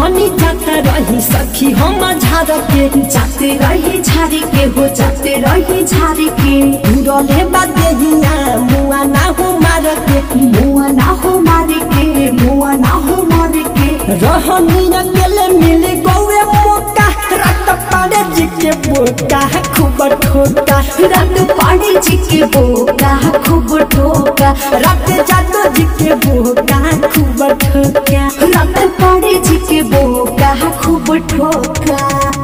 रहनी जाता रही सखी हम झार के जाते रही झारी के हो जाते रही झारी के उड़ले बादे हिया मुआ ना हो मार के मुआ ना हो मारे के मुआ ना हो मारे के रहनी अकेले मिले गौए मोका रात पाड़े जी के बोका खूब ठोका रात पाड़ी जी के बोका खूब ठोका रात जादो जी के बोका खूब ठोका रात पाड़ी जी के बोका खूब ठोका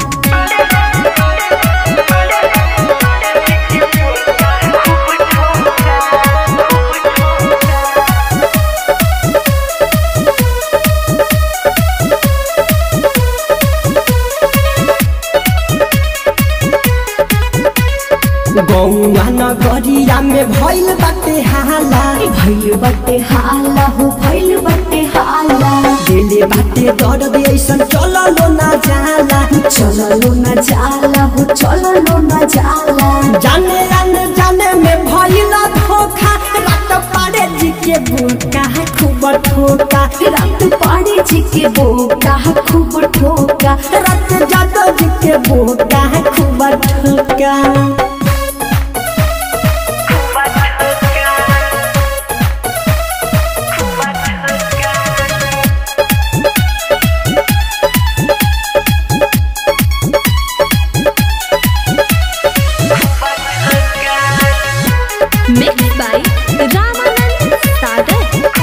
गौआ नगरिया में भइल बाटे हाला भैल बटे हाला हो भैल बटे हाला दिले बाटे दर्द ऐसन चललो ना जाला चललो न जाला हो चललो न जाला जाने आने जाने में भइल धोखा रात पाड़े जी के बोका खूब ठोका रात पाड़ी जी के बोका खूब ठोका रात जादो जी के बोका खूब ठोका Mixed by Ramanand Sagar.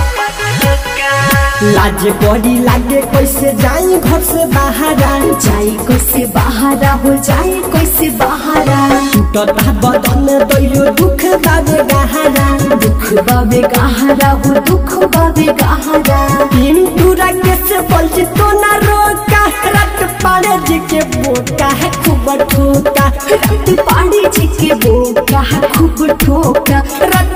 लाज बड़ी लागे कैसे जाई घर से बाहरा जाई कैसे बहारा हो जाई कैसे बहारा टूटता बदन दैलो दुख बाबे गहरा दुख बाबे गहरा हो दुख बाबे गहरा तीन टूरा के से बोलची तो ना रोका रात पाड़े जी के बोका है खूब ठोका रात पाड़ी जी के बोका खूब ठोका रात